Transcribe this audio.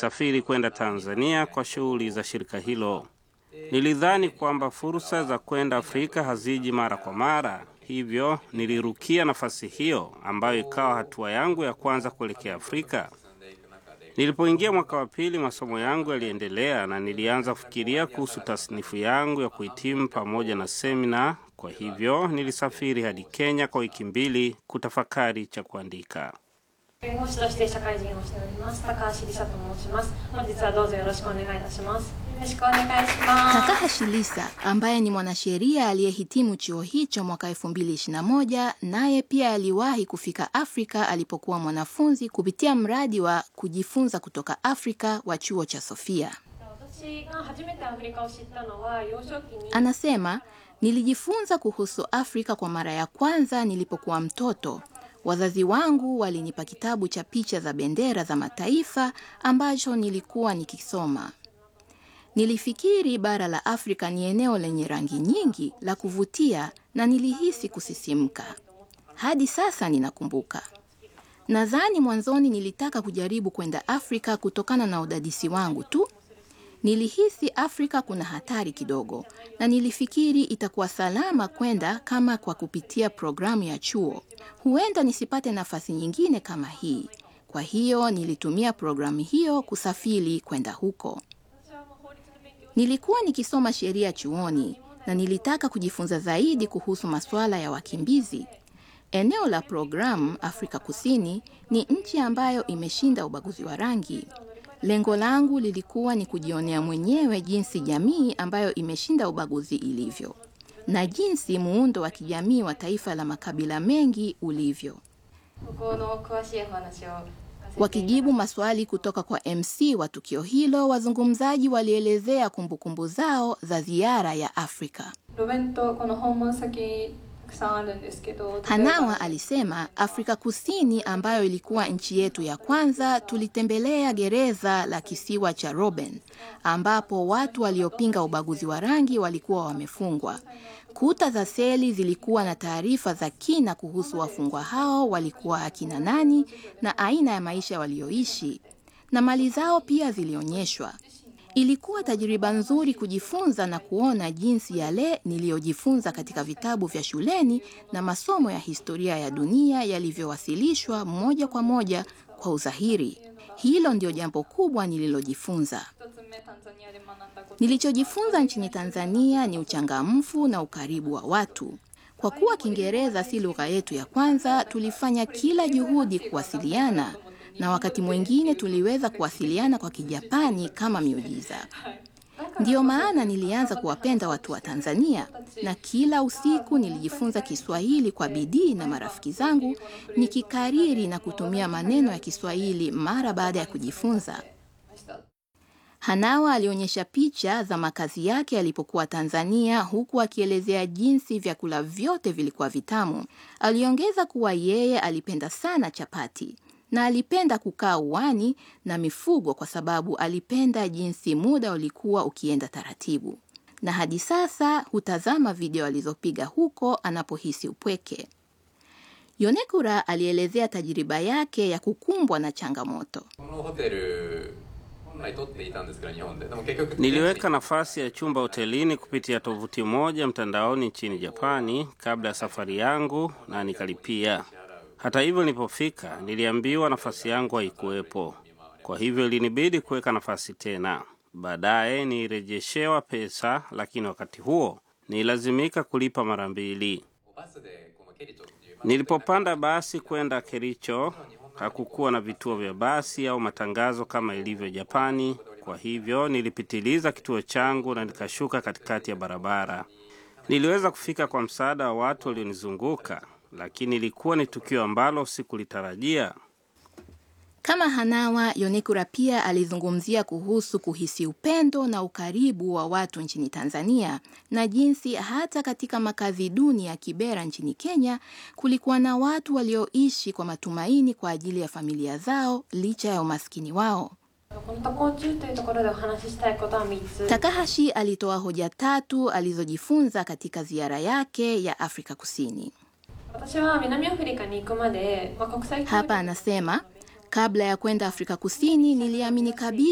nilisafiri kwenda Tanzania kwa shughuli za shirika hilo. Nilidhani kwamba fursa za kwenda Afrika haziji mara kwa mara, hivyo nilirukia nafasi hiyo ambayo ikawa hatua yangu ya kwanza kuelekea Afrika. Nilipoingia mwaka wa pili, masomo yangu yaliendelea na nilianza kufikiria kuhusu tasnifu yangu ya kuhitimu pamoja na semina. Kwa hivyo nilisafiri hadi Kenya kwa wiki mbili kutafakari cha kuandika. 弁護士として社会人をしております高橋梨沙と申します本日はどうぞよろしくお願いいたしますよろしくお願いします Takahashi Lisa ambaye ni mwanasheria aliyehitimu chuo hicho mwaka 2021 naye pia aliwahi kufika Afrika alipokuwa mwanafunzi kupitia mradi wa kujifunza kutoka Afrika wa chuo cha Sofia. 私が初めてアフリカを知ったのは幼少期に Anasema, nilijifunza kuhusu Afrika kwa mara ya kwanza nilipokuwa mtoto. Wazazi wangu walinipa kitabu cha picha za bendera za mataifa ambacho nilikuwa nikisoma. Nilifikiri bara la Afrika ni eneo lenye rangi nyingi la kuvutia na nilihisi kusisimka. Hadi sasa ninakumbuka. Nadhani mwanzoni nilitaka kujaribu kwenda Afrika kutokana na udadisi wangu tu. Nilihisi Afrika kuna hatari kidogo na nilifikiri itakuwa salama kwenda kama kwa kupitia programu ya chuo. Huenda nisipate nafasi nyingine kama hii. Kwa hiyo nilitumia programu hiyo kusafiri kwenda huko. Nilikuwa nikisoma sheria chuoni na nilitaka kujifunza zaidi kuhusu masuala ya wakimbizi. Eneo la programu Afrika Kusini ni nchi ambayo imeshinda ubaguzi wa rangi. Lengo langu lilikuwa ni kujionea mwenyewe jinsi jamii ambayo imeshinda ubaguzi ilivyo na jinsi muundo wa kijamii wa taifa la makabila mengi ulivyo. ここの詳しいお話を Wakijibu maswali kutoka kwa MC wa tukio hilo, wazungumzaji walielezea kumbukumbu zao za ziara ya Afrika. 路面とこの訪問先たくさんあるんですけど例えば Hanawa alisema Afrika Kusini, ambayo ilikuwa nchi yetu ya kwanza, tulitembelea gereza la kisiwa cha Robben ambapo watu waliopinga ubaguzi wa rangi walikuwa wamefungwa. Kuta za seli zilikuwa na taarifa za kina kuhusu wafungwa hao walikuwa akina nani na aina ya maisha walioishi, na mali zao pia zilionyeshwa. Ilikuwa tajriba nzuri kujifunza na kuona jinsi yale niliyojifunza katika vitabu vya shuleni na masomo ya historia ya dunia yalivyowasilishwa moja kwa moja kwa udhahiri. Hilo ndio jambo kubwa nililojifunza. 一つ目タンザニアで学んだこと Nilichojifunza nchini Tanzania ni uchangamfu na ukaribu wa watu. Kwa kuwa Kiingereza si lugha yetu ya kwanza, tulifanya kila juhudi kuwasiliana, na wakati mwingine tuliweza kuwasiliana kwa Kijapani kama miujiza. Ndiyo maana nilianza kuwapenda watu wa Tanzania, na kila usiku nilijifunza Kiswahili kwa bidii na marafiki zangu, nikikariri na kutumia maneno ya Kiswahili mara baada ya kujifunza. Hanawa alionyesha picha za makazi yake alipokuwa Tanzania huku akielezea jinsi vyakula vyote vilikuwa vitamu. Aliongeza kuwa yeye alipenda sana chapati na alipenda kukaa uwani na mifugo kwa sababu alipenda jinsi muda ulikuwa ukienda taratibu. Na hadi sasa hutazama video alizopiga huko anapohisi upweke. Yonekura alielezea tajiriba yake ya kukumbwa na changamoto. このホテル本来取っていたんですけど日本ででも結局 Niliweka nafasi ya chumba hotelini kupitia tovuti moja mtandaoni nchini Japani kabla ya safari yangu na nikalipia. Hata hivyo, nilipofika niliambiwa nafasi yangu haikuwepo, kwa hivyo ilinibidi kuweka nafasi tena. Baadaye nirejeshewa pesa, lakini wakati huo nililazimika kulipa mara mbili. バスでこのケリチョっていう Nilipopanda basi kwenda Kericho, hakukuwa na vituo vya basi au matangazo kama ilivyo Japani. Kwa hivyo nilipitiliza kituo changu na nikashuka katikati ya barabara. Niliweza kufika kwa msaada wa watu walionizunguka, lakini ilikuwa ni tukio ambalo sikulitarajia. Kama Hanawa, Yonekura pia alizungumzia kuhusu kuhisi upendo na ukaribu wa watu nchini Tanzania na jinsi hata katika makazi duni ya Kibera nchini Kenya kulikuwa na watu walioishi kwa matumaini kwa ajili ya familia zao licha ya umaskini wao. この渡航中というところでお話ししたいことは3つ Takahashi alitoa hoja tatu alizojifunza katika ziara yake ya Afrika Kusini. 私は南アフリカに行くまで、まあ、国際協力 Hapa anasema kabla ya kwenda Afrika Kusini niliamini kabisa